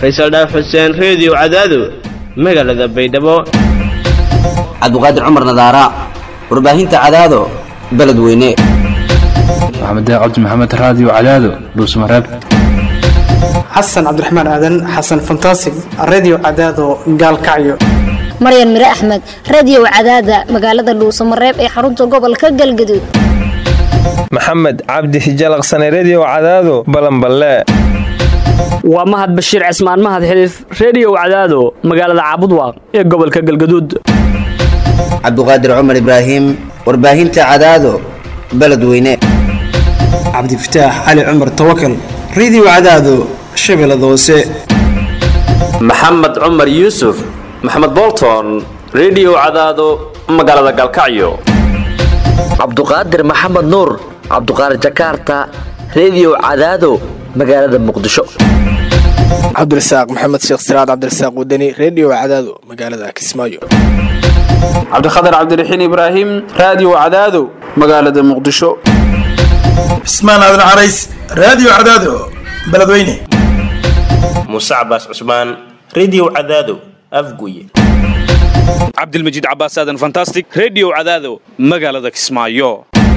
faysal dhaaf xuseen reediyo cadaado magaalada baydhabo cabdiqaadir cumar nadaara warbaahinta cadaado beledweyne maxamed cabdi maxamed raadiyo cadaado dhuusmareeb xasan cabdiraxmaan aadan xasan fantasig redio cadaado gaalkacyo maryan mire axmed radiyow cadaada magaalada dhuusamareeb ee xarunta gobolka galgaduud maxamed cabdi hijalaqsane rediyo cadaado balanballe waa mahad bashiir cismaan mahad xiliif reediyow cadaado magaalada caabudwaaq ee gobolka galgaduud cabdiqaadir cumar ibraahim warbaahinta cadaado beledweyne cabdifataax cali cumar tawakal redio cadaado shabeellada hoose maxamed cumar yuusuf maxamed bolton rediyo cadaado magaalada galkacyo cabduqaadir maxamed nuur cabduqaadir jakaarta rediyo cadaado magaalada muqdisho cabdirasaaq maxamed sheekh siraad cabdirasaaq wadani rediyo cadaado magaalada kismaayo cabdikhatar cabdiraxiin ibraahim raadiyo cadaado magaalada muqdisho cismaan aadan carays raadiyo cadaado beledweyne muuse cabaas cusmaan rediyo cadaado afguye cabdilmajiid cabaas aadan fantastic rediyo cadaado magaalada kismaayo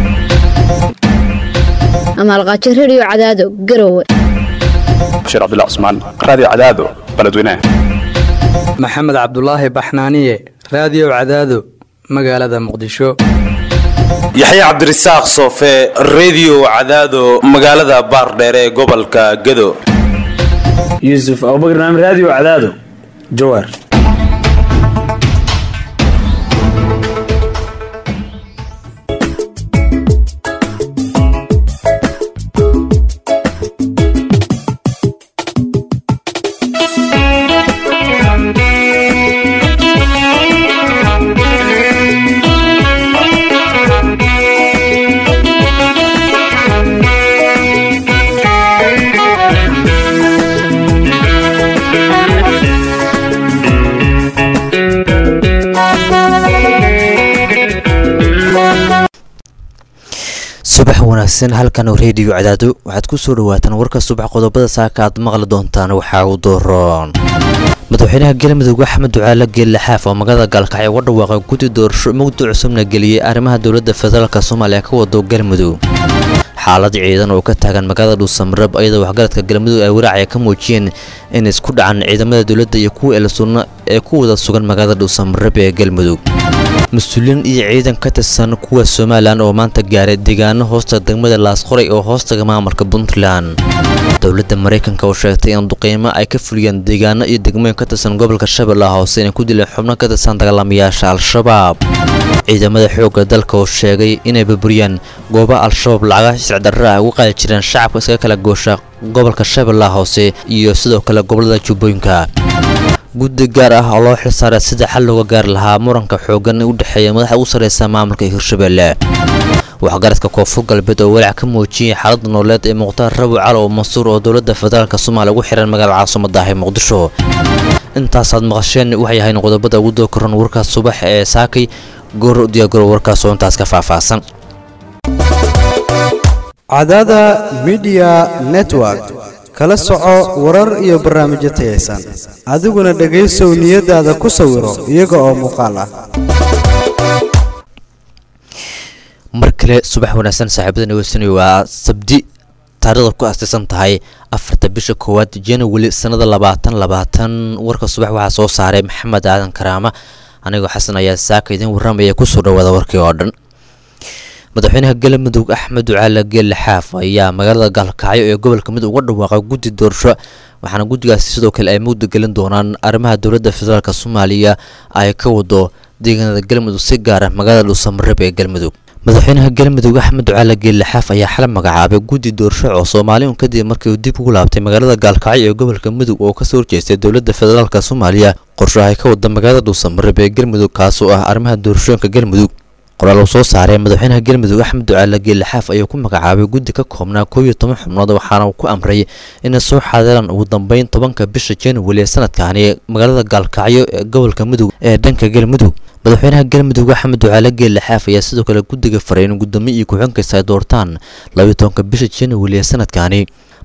amaalqaajo rediyo cadaado garowe bashiir cabdilla cusmaan raadiyo cadaado beledweyne maxamed cabdulaahi baxnaaniye raadiyo cadaado magaalada muqdisho yaxya cabdirasaaq soofe rediyo cadaado magaalada baardheere ee gobolka gado yuusuf abubakar naam raadiyo cadaado jawaar subax wanaagsan halkan reediyo cadaado waxaad ku soo dhawaataan warka subax qodobada saaka aad maqli doontaan waxaa uu dooroon madaxweynaha galmudug axmed ducaale geelle xaaf oo magaalada gaalkacyo uga dhawaaqay guddi doorasho mugdi cusubna geliyey arrimaha dowladda federaalk soomaaliya ka wado galmudug xaalad ciidan oo ka taagan magaalada dhuusamareb iyadoo waxgaradka galmudug ay waraacaya ka muujiyeen in isku dhacan ciidamada dowladda iyo kuwa elsunna ee ku wada sugan magaalada dhuusamareb ee galmudug mas-uuliyiin iyo ciidan ka tirsan kuwa somalilan oo maanta gaaray deegaano hoosta degmada laasqoray oo hoostaga maamulka puntland dowladda maraykanka oo sheegtay in duqeymo ay ka fuliyeen deegaano iyo degmooyin ka tirsan gobolka shabeellaha hoose inay ku dileen xubno ka tirsan dagaalamayaasha al-shabaab ciidamada xoogga dalka oo sheegay inay burburiyaan gooba al-shabaab lacaga sicdarra ah uga qaadi jireen shacabka iskaga kala goosha gobolka shabeellaha hoose iyo sidoo kale gobolada jubbooyinka guddi gaar ah oo loo xilsaaray sida xal looga gaari lahaa muranka xooggan u dhexeeya madaxa ugu sarreysa maamulka hirshabelle waxgaradka koonfur galbeed oo walaac ka muujiyey xaaladda nololeed ee mukhtaar rabi cali oo mansuur oo dowladda federaalk soomaaliya ugu xihan magaalada caasimadaah ee muqdisho intaasaad maqasheen waxay ahayn qodobada ugu doo koran warkaas subax ee saakay goor diyaagoro warkaas oo intaas ka faahfaahsan cadada midiya network kala soco warar iyo barnaamijyo tayaysan adiguna dhegaysow niyadaada ku sawiro iyaga oo muuqaal ah mar kale subax wanaagsan saaxiibada nageysanay waa sabdi taarikhda ku aasaysan tahay afarta bisha koowaad january sanada labaatan labaatan warka subax waxaa soo saaray maxamed aadan karaama anigoo xasan ayaa saaka idiin warramaya kusoo dhawaada warkii oo dhan madaxweynaha galmudug axmed ducaale geelle xaaf ayaa magaalada gaalkacyo ee gobolka mid uga dhawaaqay guddi doorasho waxaana guddigaasi sidoo kale ay mugda gelin doonaan arrimaha dowladda federaalk soomaaliya ay ka wado deegaanada galmudug si gaara magaalada dhuusamareeb ee galmudug madaxweynaha galmudug axmed ducaale geelle xaaf ayaa xala magacaabay guddi doorasho oo soomaaliun kadib markii uu dib ugu laabtay magaalada gaalkacyo ee gobolka mudug oo kasoo horjeestay dowladda federaalk soomaaliya qorsho ay ka wada magaalada dhuusamareeb ee galmudug kaasoo ah arrimaha doorashooyinka galmudug qoraal uu soo saaray madaxweynaha galmudug axmed ducaale geelle xaaf ayuu ku magacaabay guddi ka koobnaa koob iyo toban xubnood waxaana uu ku amray inay soo xaadiraan ugu dambeyn tobanka bisha january ee sanadkaani magaalada gaalkacyo ee gobolka mudug ee dhanka galmudug madaxweynaha galmudug axmed ducaale geelle xaaf ayaa sidoo kale guddiga faray in gudoomiye iyo ku-xigeenkiisa ay doortaan labayo tobanka bisha january ee sanadkaani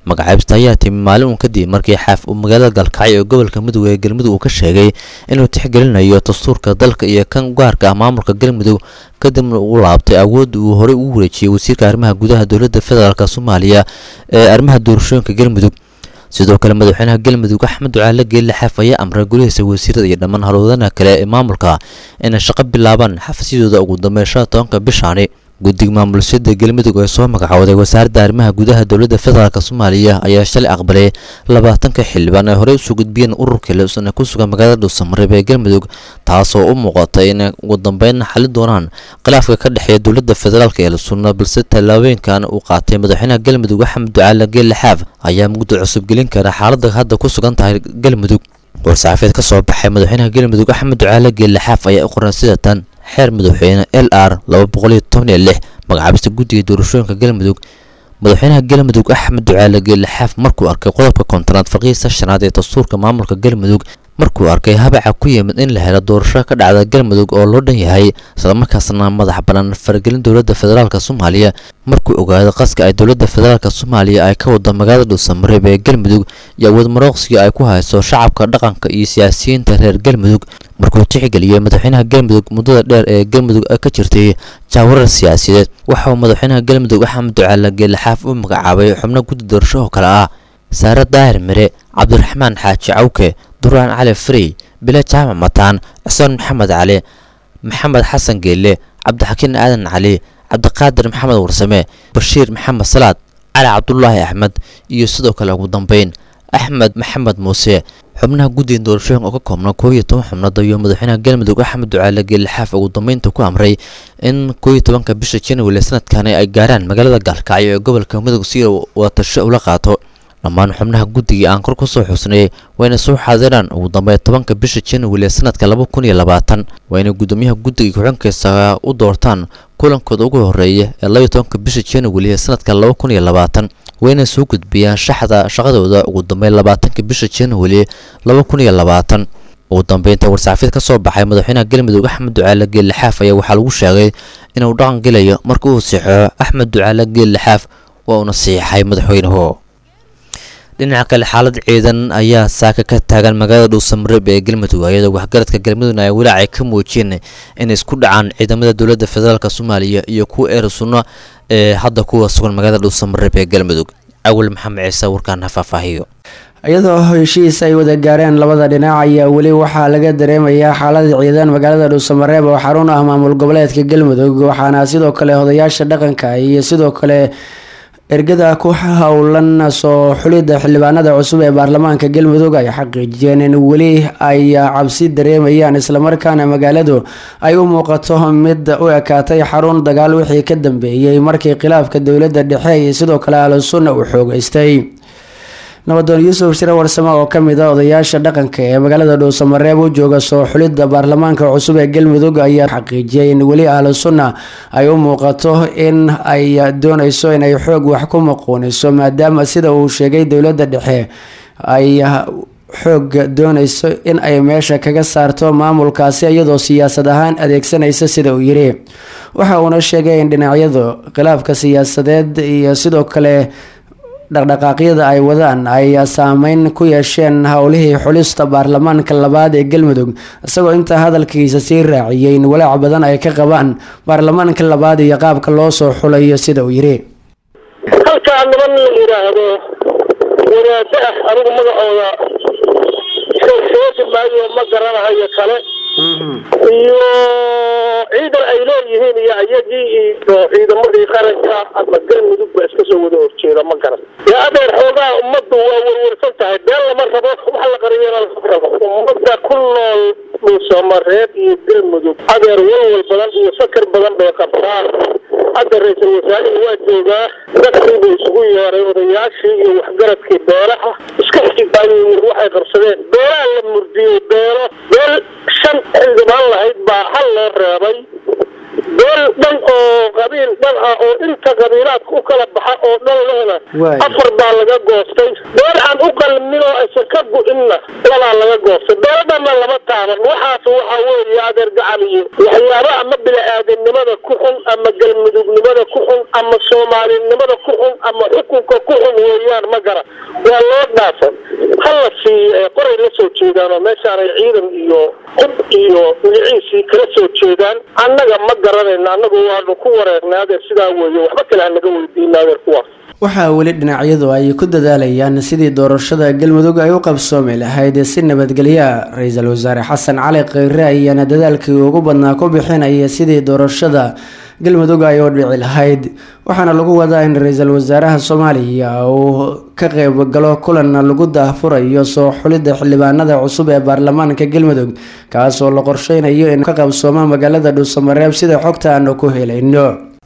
magacaabista ayaa timi maalin uun kadib markii xaaf uu magaalada galkacyo ee gobolka mudug ee galmudug uu ka sheegay inuu tixgelinayo dastuurka dalka iyo kan gaarka ah maamulka galmudug kadibna uu laabtay awoodda uu horey ugu wareejiyey wasiirka arrimaha gudaha dowladda federaalk soomaaliya ee arrimaha doorashooyinka galmudug sidoo kale madaxweynaha galmudug axmed ducaale geelle xaaf ayaa amray golihiisa wasiirada iyo dhammaan halwadanaha kale ee maamulka inay shaqo bilaabaan xafisyadooda ugu dambeyn shan tobanka bishaani guddiga maamulsiyada galmudug ee soo magacooday wasaaradda arrimaha gudaha dowladda federaalk soomaaliya ayaa shalay aqbalay labaatanka xildhibaan ay horey usoo gudbiyeen ururkii leesan ee ku sugan magaalada dhuusamareeb ee galmudug taasoo u muuqatay inay ugu dambeyn xalin doonaan khilaafka ka dhexeeya dowladda federaalk ee lasuna balse tallaabooyinkan uu qaatay madaxweynaha galmudug axmed ducaale geelle xaaf ayaa mugdi cusub gelin kara xaaladda hadda ku sugan tahay galmudug war-saxaafeed ka soo baxay madaxweynaha galmudug axmed ducaale geelle xaaf ayaa u qoran sida tan xeer madaxweyne l r laba boqol iyo toban iyo lix magacaabista guddiga doorashooyinka galmudug madaxweynaha galmudug axmed ducaale geelle xaaf markuu arkay qodobka kontonaad farqiisa shanaad ee dastuurka maamulka galmudug markuu arkay habaca ku yimid in la helo doorasho ka dhacda galmudug oo loo dhan yahay islamarkaasna madax bannaan faragelin dowladda federaalk soomaaliya markuu ogaado qaska ay dowladda federaalk soomaaliya ay ka wado magaalada dhuusamareeb ee galmudug iyo awood marooqsiga ay ku hayso shacabka dhaqanka iyo siyaasiyiinta reer galmudug markuu tixgeliyey madaxweynaha galmudug muddada dheer ee galmudug ka jirtay jaawarar siyaasadeed waxa uu madaxweynaha galmudug axmed ducaale geelle xaaf u magacaabay xubno guddi doorasho oo kale ah saare daahir mire cabdiraxmaan xaaji cawke duraan cali frey bile jaamac mataan cismaan maxamed cali maxamed xasan geelle cabdixakiin aadan cali cabdiqaadir maxamed warsame bashiir maxamed salaad cali cabdulaahi axmed iyo sidoo kale ugu dambeyn axmed maxamed muuse xubnaha guddiga doorashooyinka oo ka koobna koob iyo toban xubnood ayuu madaxweynaha galmudug axmed ducaale geelle xaaf ugu dambeynta ku amray in koob iyo tobanka bisha january sanadkani ay gaaraan magaalada gaalkacyo ee gobolka mudug si wadatasho ula qaato dhammaan xubnaha guddiga aan kor ku soo xusnay waa inay soo xaadiraan ugu dambeyn tobanka bisha january ee sanadka laba kun iyo labaatan waa inay guddoomiyaha guddiga ku-xigeenkiisa u doortaan kulankooda ugu horeeya ee labaiyo tobanka bisha january ee sanadka laba kun iyo labaatan waa inay soo gudbiyaan shaxda shaqadooda ugu dambeyn labaatanka bisha january laba kun iyo labaatan ugu dambeynta war-saxaafiyad ka soo baxay madaxweynaha galmudug axmed ducaale geelle xaaf ayaa waxaa lagu sheegay inuu dhaqan gelayo marka uu siixo axmed ducaale geelle xaaf waa uuna siixay madaxweynuhu dhinaca kale xaalad ciidan ayaa saaka ka taagan magaalada dhuusamareeb ee galmudug iyadoo waxgaradka galmudugna ay walaac ay ka muujiyeen inay isku dhacaan ciidamada dowladda federaalk soomaaliya iyo kuwa eer sunno ee hadda kuwa sugan magaalada dhuusamareeb ee galmudug awal maxamed ciise warkaan ha faahfaahiyo iyadoo heshiis ay wada gaareen labada dhinac ayaa weli waxaa laga dareemayaa xaalada ciidan magaalada dhuusamareeb oo xarun ah maamul goboleedka galmudug waxaana sidoo kale odayaasha dhaqanka iyo sidoo kale ergada ku howlan soo xulidda xildhibaanada cusub ee baarlamaanka galmudug ay xaqiijiyeen in weli ay cabsi dareemayaan islamarkaana magaaladu ay u muuqato mid u ekaatay xarun dagaal wixii ka dambeeyey markii khilaafka dowladda dhexe iyo sidoo kale ahlusunna uu xoogeystay nabadoon yuusuf shire warsame oo kamid a odayaasha dhaqanka ee magaalada dhuusamareeb u jooga soo xulidda baarlamaanka cusub ee galmudug ayaa xaqiijiyay in weli ahlu sunna ay u muuqato in ay dooneyso inay xoog wax ku maquuniso maadaama sida uu sheegay dowladda dhexe ay xoog dooneyso in ay meesha kaga saarto maamulkaasi iyadoo siyaasad ahaan adeegsanaysa sida uu yiri waxa uuna sheegay in dhinacyadu khilaafka siyaasadeed iyo sidoo kale dhaqdhaqaaqyada ay wadaan ay saameyn ku yeesheen howlihii xulista baarlamaanka labaad ee galmudug isagoo intaa hadalkiisa sii raaciyay in walaac badan ay ka qabaan baarlamaanka labaad iyo qaabka loo soo xulayo sida uu yiri halkaa niman la yidhaahdo wadaado ah anigu magacooda sheegi maayo ma garanahayo kale iyo ciidan ay leeyihiin iyo ayagii iyo ciidamadii qaranka ama galmudug ba iska soo wada horjeeda ma garan dee adeer xoogaa ummaddu waa werwersan tahay been lama rabo wax la qariyana lama rabo ummadda ku nool dhuusamareeb iyo galmudug adeer walwal badan iyo fakar badan bay qabtaan hadda ra-iisul wasaarihii waa joogaa dadkii buu isugu yeeray odayaashii iyo waxgaradkii beelaha iska xigaayo waxay qabsadeen beelaha la murdiyey beelo beel shan xildhibaan lahayd baa hal loo reebay beel dhan oo qabiil dhan ah oo inta qabiilaadka u kala baxa oo dhan lehna Waay. afar baa laga goostay beel aan u qalmin oo aysan ka go-inna labaa laga goostay beelo dhanna lama taaban waxaas waxaa weeye adeer gacan iyo waxyaaba ama bini-aadamnimada ku xun ama galmudugnimada ku xun ama soomaalinimada ku xun ama xukunka ku xun weeyaan ma gara waa loo dhaafan hala siiyo ee qoray la soo jeedaan oo meeshaanay ciidan iyo hub iyo magaciisii kala soo jeedaan annaga ma garanayno annagu waanu ku wareegnay adeer sidaa weeye waxba kale hanaga weydiina adeer kuwaas waxaa weli dhinacyadu ay ku dadaalayaan sidii doorashada galmudug ay u qabsoomi lahayd si nabadgelya ra-iisul wasaare xasan cali kheyre ayaana dadaalkii ugu badnaa ku bixinaya sidii doorashada galmudug ay u dhici lahayd waxaana lagu wadaa in ra-iisul wasaaraha soomaaliya uu ka qeybgalo kulan lagu daahfurayo soo xulidda xildhibaanada cusub ee baarlamaanka galmudug kaasoo la qorsheynayo in ka qabsoomo magaalada dhuusamareeb sida xogta aanu ku helayno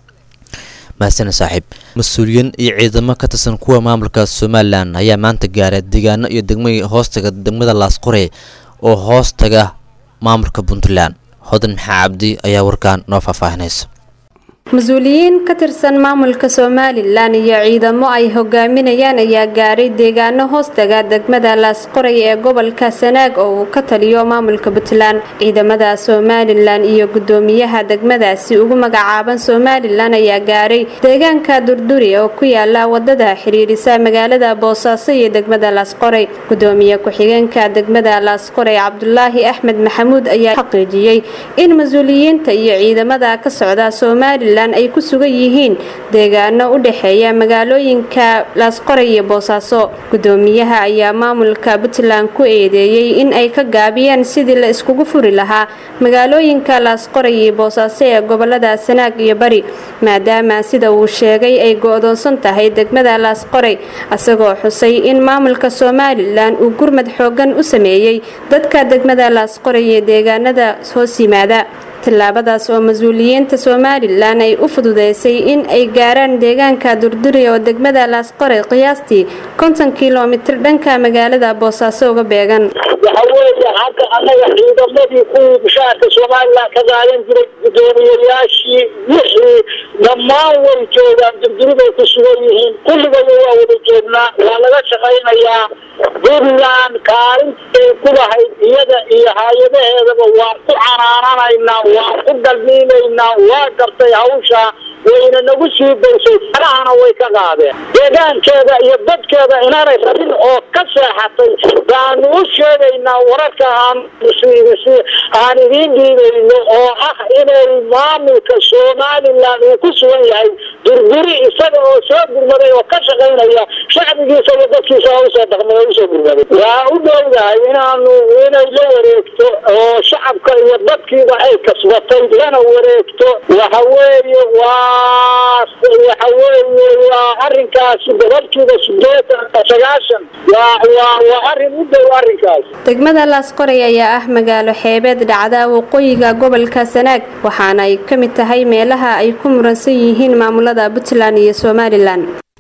mahadsan saaxiib mas-uuliyiin iyo ciidamo ka tirsan kuwa maamulka somalilan ayaa maanta gaaray deegaano iyo degmooyin hoostaga degmada laasqore oo hoostaga maamulka puntland hodan maxaa cabdi ayaa warkaan noo faahfaahinaysa mas-uuliyiin ka tirsan maamulka somalilan iyo ciidamo ay hogaaminayaan ayaa gaaray deegaano hoostaga degmada laasqoray ee gobolka sanaag oo uu ka taliyo maamulka puntland ciidamada somalilan iyo gudoomiyaha degmadaasi ugu magacaaban somalilan ayaa gaaray deegaanka durduri oo ku yaala wadada xiriirisa magaalada boosaaso iyo degmada laasqoray gudoomiye ku-xigeenka degmada laasqoray cabdulaahi axmed maxamuud ayaa xaqiijiyey in mas-uuliyiinta iyo ciidamada ka socda somalilan ay ku sugan yihiin deegaano u dhexeeya magaalooyinka laasqoray iyo boosaaso gudoomiyaha ayaa maamulka puntland ku eedeeyey in ay ka gaabiyeen sidii la iskugu furi lahaa magaalooyinka laasqoray iyo boosaaso ee gobolada sanaag iyo bari maadaama sida uu sheegay ay go-doonsan tahay degmada laasqoray isagoo xusay in maamulka somalilan uu gurmad xoogan u sameeyey dadka degmada laasqoray iyo deegaanada hoos yimaada tallaabadaas oo mas-uuliyiinta somalilan ay u fududeysay in ay gaaraan deegaanka durduri oo degmada laasqore qiyaastii konton kilomitir dhanka magaalada boosaaso uga beegan waxa weeye hadda annaga ciidamadii kuwii bishaarka somalilan ka qaadan jiray guddoomiyayaashii wixii dhammaan way joogaan durduriday ku sugan yihiin kulligooda waa wada joognaa waa laga shaqaynayaa puntland kaalintay ku lahayd iyada iyo hay-adaheedaba waan ku canaananaynaa waan ku galmiinaynaa waa gartay hawsha wayna nagu sii daysay farahana way ka qaadeen deegaankeeda iyo dadkeeda inaanay rabin oo ka seexatay baanu u sheegaynaa wararka aan aan idiin dhiibayno oo ah inay maamulka somalilan uu ku sugan yahay durduri isaga oo soo gurmaday oo ka shaqaynaya shacbigiisa iyo dadkiisa oo usoo dhaqmay oo usoo gurmaday waa u dhowdahay inaanu inay la wareegto oo shacabka iyo dadkiiba ay kasbatay lana wareegto waxa weeye waa waxa weeye waa arrinkaasi boqolkiiba sideetan sagaashan waa waa waa arrin u dhow arrinkaas degmada laasqoray ayaa ah magaalo xeebeed dhacda waqooyiga gobolka sanaag waxaana ay ka mid tahay meelaha ay ku muransan yihiin maamulada puntland iyo somalilan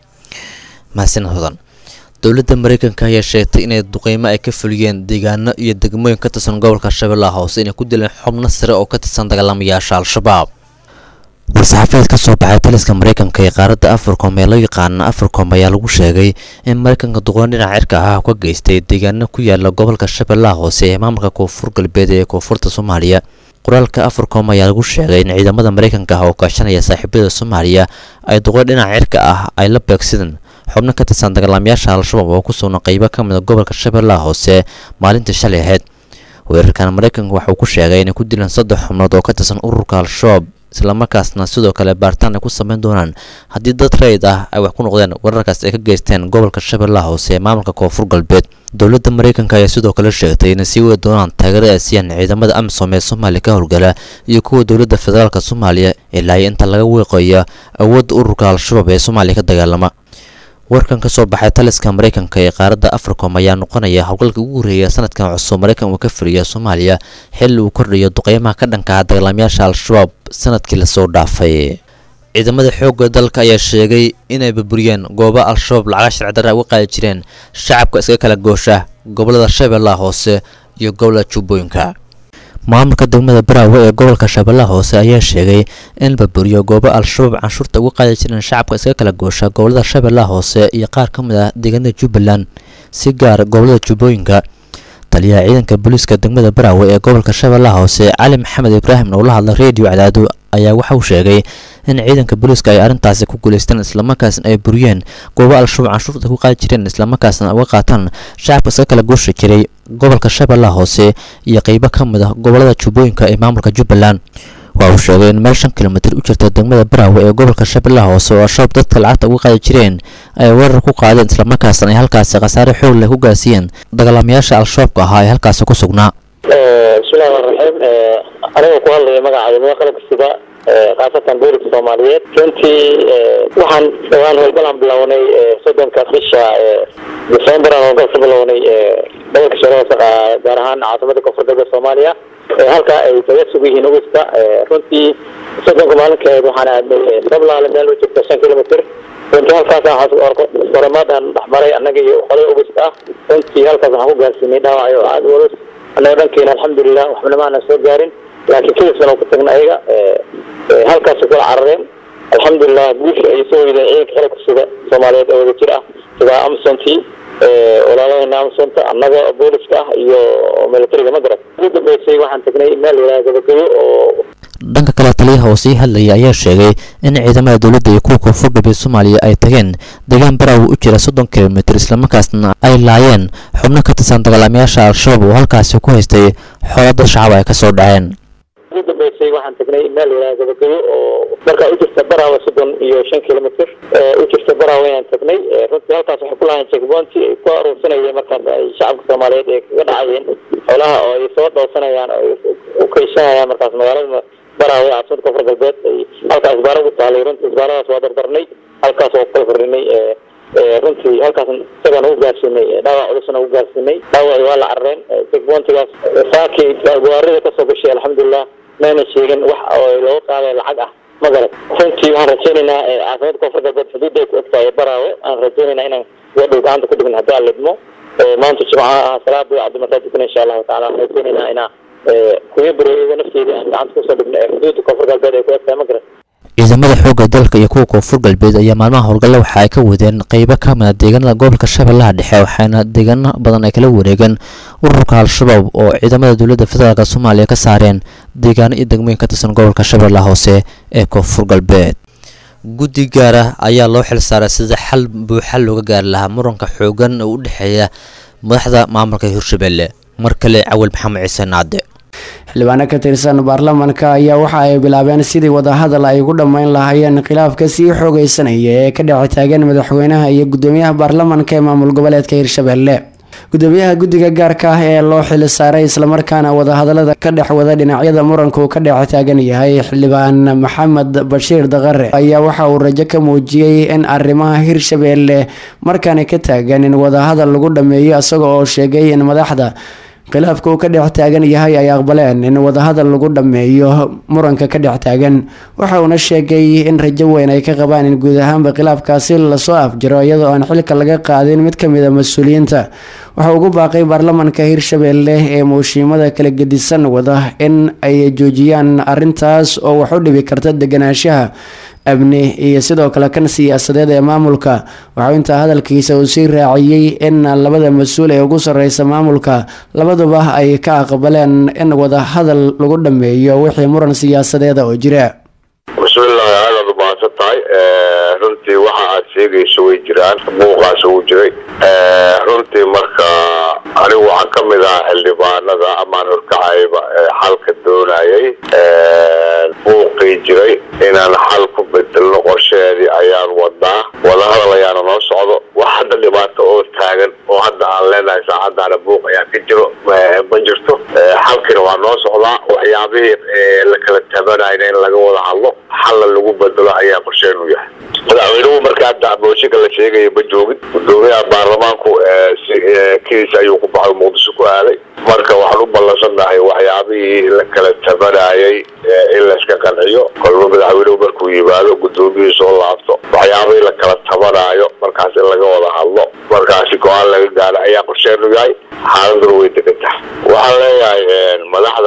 mahadsan hodan dowladda mareykanka ayaa sheegtay inay duqeymo ay ka fuliyeen deegaano iyo degmooyin ka tirsan gobolka shabeellaha hoose inay ku dileen xubno sare oo ka tirsan dagaalamayaasha al-shabaab war-saxaafadeed ka soo baxay taliska mareykanka ee qaaradda africom ee loo yaqaana africom ayaa lagu sheegay in mareykanka duqoon dhinaca cirka ah ka geystay deegaano ku yaala gobolka shabeellaha hoose ee maamulka koonfur galbeed ee koonfurta soomaaliya qoraalka africom ayaa lagu sheegay in ciidamada mareykanka ah oo kaashanaya saaxiibada soomaaliya ay duqoon dhinaca cirka ah ay la beegsadeen xubno ka tirsan dagaalamayaasha al-shabaab oo ku sugna qeybo ka mid a gobolka shabeellaha hoose maalintii shalay ahayd weerarkan mareykanka waxa uu ku sheegay inay ku dileen saddex xubnood oo ka tirsan ururka al-shabaab islamarkaasna sidoo kale baaritaan ay ku sameyn doonaan haddii dad rayid ah ay wax ku noqdeen weerarkaas ay ka geysteen gobolka shabeellaha hoose ee maamulka koonfur galbeed dowladda mareykanka ayaa sidoo kale sheegtay inay sii wadi doonaan taageero ay siiyaan ciidamada amisom ee soomaaliya ka howlgala iyo kuwa dowladda federaalk soomaaliya ilaa inta laga weeqayo awoodda ururka al-shabaab ee soomaaliya ka dagaalama warkan ka soo baxay taliska mareykanka ee qaaradda africom ayaa noqonaya howlgalka ugu horreeya sanadkan cusub mareykan uu ka firiya soomaaliya xilli uu kordhayo duqeymaha ka dhanka ah dagaalamayaasha al-shabaab sanadkii lasoo dhaafay ciidamada xoogga dalka ayaa sheegay inay burburiyeen goobo al-shabaab lacaga sharci darra uga qaadi jireen shacabka iskaga kala goosha gobolada shabeellaha hoose iyo gobolada jubbooyinka maamulka degmada baraawe ee gobolka shabeellaha hoose ayaa sheegay in la buriyo goobo al-shabaab canshuurta uga qaadi jireen shacabka iskaga kala goosha gobolada shabeellaha hoose iyo qaar ka mid ah deegaanada jubbaland si gaar gobolada jubbooyinka taliyaha ciidanka booliiska degmada baraawe ee gobolka shabeellaha hoose cali maxamed ibraahim oo la hadla reediyo cadaado ayaa waxa uu sheegay in ciidanka booliiska ay arrintaasi ku guulaysteen islamarkaasna ay buriyeen goobo al-shabaab canshuurta ku qaadi jireen islamarkaasna uga qaataan shacabka iska kala gooshi jiray gobolka shabeellaha hoose iyo qeybo ka mid ah gobolada jubbooyinka ee maamulka jubbaland waa uu sheegay in meel shan kilomitir u jirta degmada baraawe ee gobolka shabeellaha hoose oo al-shabaab dadka lacagta uga qaadi jireen ay weerar ku qaadeen islamarkaasna ay halkaasi khasaare xoog leh ku gaarsiiyeen dagaalamayaasha al-shabaabka ahaa ee halkaasi ku sugnaa bismillahi rahmaan raxiim anigoo ku hadlaya magaca ciidamada qalabka sida khaasatan booliska soomaaliyeed runtii waxaan dhawaan howlgalaan bilownay soddonka bisha december aan howlgal ka bilownay gobolka shabeelle gaar ahaan caasimada koonfur galbeed soomaaliya halka ay kaga sugan yihiin augusta runtii soddonka maalinkeed waxaan aadnay sablaale meel u jirta shan kilomitr runtii halkaas horemaadaan dhexmaray annaga iyo qolay augusta ah runtii halkaas waxaan ku gaarsiinay dhaawacyo aada culus annaga dhankeena alxamdulilah waxbana maanan soo gaarin laakiin kadisna ku tagna ayaga halkaas kula carareen alxamdulilah guusha ay soo weydeen ciidanka xilka sida soomaaliyeed oo wada jir ah sida amsontii walaalahayna amsonta annaga booliska ah iyo militariga ma garan ugu dambeysay waxaan tagnay meel yidhaha gabagayo oo dhanka kale taliyaha oo sii hadlaya ayaa sheegay in ciidamada dowladda iyo kuwa koonfur galbeed soomaaliya ay tageen deegaan baraawe u jira soddon kilomitir islamarkaasna ay laayeen xubno ka tirsan dagaalamayaasha al-shabaab oo halkaasi ku haystay xoolo dad shacab ay ka soo dhaceen ugu dambeysay waxaan tagnay meel yidhaha gabagayo oo markaa u jirta baraawe soddon iyo shan kilomitr u jirta baraawe ayaan tagnay runtii halkaas waxay ku lahayn checkpointi ay ku aruursanayeen markaas ay shacabka soomaaliyeed ay kaga dhacayeen xoolaha oo ay soo dhowsanayaan oo ay u kaysanayaan markaas magaalada baraawe caasimada koonfur galbeed ay halkaa isbaara ugu taalay runtii isbaaradaas waa dardarnay halkaas oo kala fardhinay runtii halkaas isagaan ugu gaarsiinay dhaawac culusna ugu gaarsiinay dhaawaci waa la carareen checkpointigaas saakii gawaarida kasoo gashay alxamdulilah mayna sheegin wax oo looga qaaday lacag ah ma garan runtii waxaan rajaynaynaa caasimada koonfur galbeed xuduudda ay ku egtahay baraawe aan rajaynaynaa inaan wadhow gacanta ku dhigin haddii aan lidmo maanta jimcaha ah salaada cabdimataa tukana insha allahu tacala aan rajaynaynaa inaa kuya bareeyada nafteeda aan gacanta kusoo dhigno ee xuduudda koonfur galbeed ay ku egtahay ma garan ciidamada xoogga dalka iyo kuwa koonfur galbeed ayaa maalmaha howlgalla waxa ay ka wadeen qeybo ka mid a deegaanada gobolka shabeellaha dhexe waxaana deegaano badan ay kala wareegeen ururka al-shabaab oo ciidamada dowladda federaalk soomaaliya ka saareen deegaano iyo degmooyin ka tirsan gobolka shabeellaha hoose ee koonfur galbeed guddi gaar ah ayaa loo xil saaray sida xal buuxa looga gaari lahaa muranka xoogan oo u dhexeeya madaxda maamulka hirshabelle mar kale cawal maxamed ciise naade xildhibaano ka tirsan baarlamaanka ayaa waxa ay bilaabeen sidii wadahadal ay ugu dhammayn lahaayeen khilaafka sii xoogeysanaya ee ka dhex taagan madaxweynaha iyo gudoomiyaha baarlamaanka ee maamul goboleedka hirshabelle gudoomiyaha guddiga gaarka ah ee loo xil saaray islamarkaana wadahadalada ka dhex wada dhinacyada muranku ka dhex taagan yahay xildhibaan maxamed bashiir daqare ayaa waxa uu rajo ka muujiyey in arrimaha hirshabelle markaani ka taagan in wadahadal lagu dhameeyo isaga oo sheegay in madaxda khilaafka uu ka dhex taagan yahay ay aqbaleen in wadahadal lagu dhammeeyo muranka ka dhex taagan waxa uuna sheegay in rajo weyn ay ka qabaan in guud ahaanba khilaafkaasi lasoo afjiro iyadoo aan xilka laga qaadin mid ka mid a mas-uuliyiinta waxa ugu baaqay baarlamaanka hirshabelle ee muushiimada kala gedisan wada in ay joojiyaan arintaas oo wax u dhibi karta deganaanshaha amni iyo sidoo kale kan siyaasadeed ee maamulka waxau intaa hadalkiisa uu sii raaciyey in labada mas-uul ee ugu sareysa maamulka labaduba ay ka aqbaleen in wada hadal lagu dhameeyo wixii muran siyaasadeeda oo jira bismillahi aadaad umahadsan tahay runtii waxa aad sheegayso way jiraan buuqaas uu jiray runtii marka anigu waxaan ka mid ahaa xildhibaanada amaan horkacayba xalka doonayay buuqii jiray inaan xal ku bedelno qorsheheedii ayaan wadnaa wadahadal ayaana noo socdo wax hadda dhibaato oo taagan oo hadda aan leenahay saacadaana buuq ayaa ka jiro ma jirto xalkina waa noo socdaa waxyaabihii la kala tabanayna in laga wada hadlo xalla lagu bedelo ayaa qorsheenu yahay madaxweynuhu marka hadda mooshinka la sheegaya ma joogin gudoomiyaha baarlamaanku kiis ayuu ku baxay muqdisho ku aaday marka waxaan u ballansannahay waxyaabihii la kala tabanayay in layska qanciyo kolba madaxweynuhu markuu yimaado gudoomiyihii soo laabto waxyaabihii la kala tabanaayo markaas in laga wada hadlo markaasi go-aan laga gaaro ayaa qorsheenu yahay xaaladuna way degan tahay waxaan leeyahay madaxda waxaa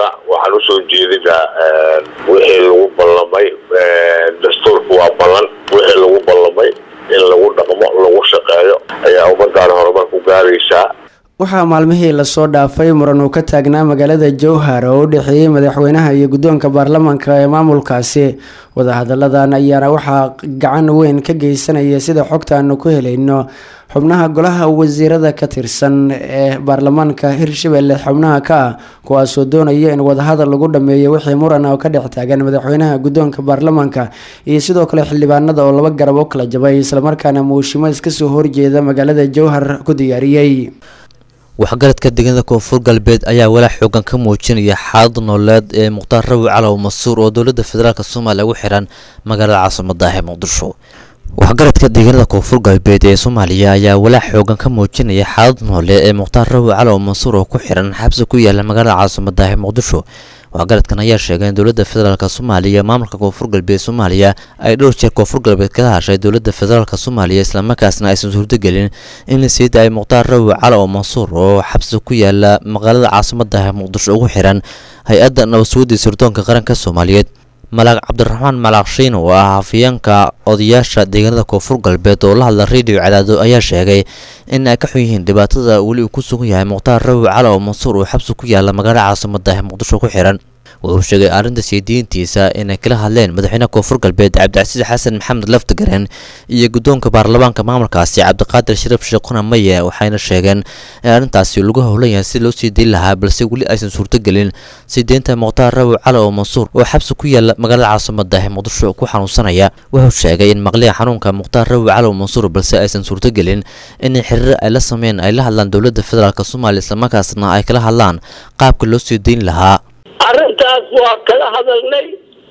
waxaan usoo jeedinaa wixii lagu ballamay dastuurku waa ballan wixii lagu ballamay in lagu dhaqmo lagu shaqeeyo ayaa ummadaan horumar ku gaaraysaa waxaa maalmihii lasoo dhaafay muran uu ka taagnaa magaalada jowhar oo u dhexeeyey madaxweynaha iyo guddoonka baarlamaanka ee maamulkaasi wadahadalladan ayaana waxaa gacan weyn ka geysanaya sida xogta aanu ku helayno xubnaha golaha wasiirada ka tirsan ee baarlamaanka hirshabelle xubnaha ka ah kuwaasoo doonaya in wadahadal lagu dhameeyo wixii muran oo ka dhex taagan madaxweynaha guddoonka baarlamaanka iyo sidoo kale xildhibaanada oo laba garab u kala jabay islamarkaana muushiimo iskasoo horjeeda magaalada jowhar ku diyaariyey waxgaradka deegaanada koonfur galbeed ayaa walaac xoogan ka muujinaya xaalada nololeed ee mukhtaar rawi calow masuur oo dowladda federaalk soomaaliya ugu xiran magaalada caasimada ah ee muqdisho waxgaradka deegaanada koonfur galbeed ee soomaaliya ayaa walaac xoogan ka muujinaya xaalad noole ee mukhtaar rawi calow masuur oo ku xiran xabsi ku yaala magaalada caasimada ah ee muqdisho waxgaradkan ayaa sheegay in dowladda federaalk soomaaliya maamulka koonfur galbeed soomaaliya ay dhowr jeer koonfur galbeed kala hashay dowladda federaalk soomaaliya islamarkaasna aysan suurtagelin in la sii daayay mukhtaar rawi cali oo mansuur oo xabsi ku yaala magaalada caasimada ah muqdisho ugu xiran hay-adda nabadsuwadii sirdoonka qaranka soomaaliyeed malaaq cabdiraxmaan malaaq shiin oo ah hafiyeenka odayaasha deegaanada koonfur galbeed oo la hadla radio cadaado ayaa sheegay in ay ka xun yihiin dhibaatada weli uu ku sugan yahay mukhtaar rawi cali oo mansuur oo xabsi ku yaala magaalada caasimada ah muqdisho ku xiran wuxuu sheegay arrinta siidiintiisa inay kala hadleen madaxweynaha koonfur galbeed cabdicasiis xasan maxamed laftigareen iyo guddoonka baarlamaanka maamulkaasi cabdiqaadir shariif sheekhuna maye waxayna sheegeen in arrintaasi lagu howlan yahay si loo sii dayn lahaa balse weli aysan suurtogelin sii deynta mukhtaar rawi cali oo mansuur oo xabsi ku yaala magaalada caasimada ah muqdisho ku xanuunsanaya wuxuu sheegay in maqliya xanuunka mukhtaar rawi cali oo mansuur balse aysan suurtogelin in xiriir ay la sameyn ay la hadlaan dowladda federaalk soomaaliya islamarkaasna ay kala hadlaan qaabka loo sii dayn lahaa arrintaas waa kala hadalnay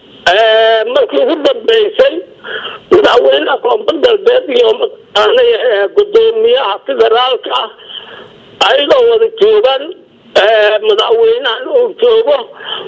markii ugu dambeysay madaxweynaha koonfur galbeed iyo mataqaanay gudoomiyaha federaalka ah ayagoo wada joogan madaxweynahan uu joogo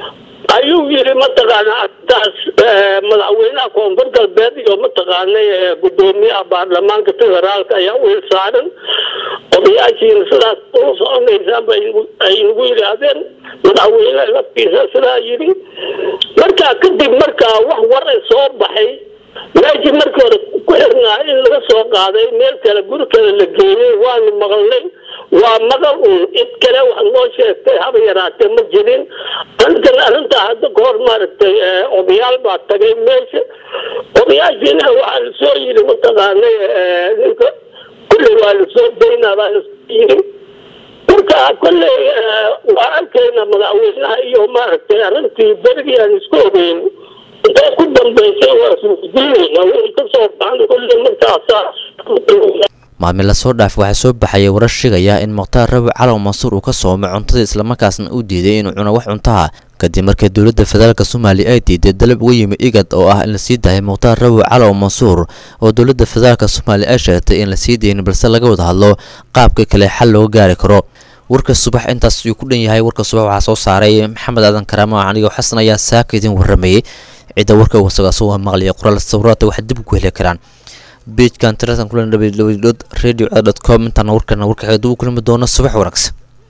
ayuu yiri mataqaana arrintaas madaxweynaha koonfur galbeed iyo mataqaanay gudoomiyaha baarlamaanka federaalka ayaa u hilsaaran odayaashiina sidaas ula soconaysaan ay nagu yidhaahdeen madaxweyne laftiisa sidaa yidhi markaa kadib markaa wax waray soo baxay meeshii markii hore ku xirnaa in laga soo qaaday meel kale guri kale la geeyey waanu maqalnay waa maqal uun cid kale wax noo sheegtay haba yaraatee ma jirin arrintan arrintaa hadda ka hor maaragtay odayaal baa tagay meesha odayaashiina waxaa lasoo yidhi mataqaanay ninka kulli waa lasoo daynaa baa lasoo yidhi marka kolley waa arkayna madaxweynaha iyo maaragtay arrintii berigii aan isku ogeyn intay ku dambeysay waa isweydiinayna wixii ka soo baxan kolley markaasaa maalmin lasoo dhaaf waxaa soo baxaya warar sheegaya in mukhtaar rawi calow mansuur uu ka soomay cuntada islamarkaasna uu diiday inuu cuno wax cuntaha kadib markii dowladda federaalk soomaaliya ay diiday dalab uga yimi igad oo ah in la sii daayay mukhtaar rawi calow mansuur oo dowladda federaalk soomaaliya ay sheegtay in la sii daynin balse laga wada hadlo qaabka kale xal looga gaari karo warka subax intaas ayuu ku dhan yahay warka subax waxaa soo saaray maxamed aadan karaamo anigoo xasan ayaa saaka idin waramayay cidda warka wasagaasoo waa maqliya qoraal sawiraata waxay dib ugu heli karaan bejkan tirasan kulan www radio com intaana warkana warkaxeed ugu kulmi doono subax wanaagsan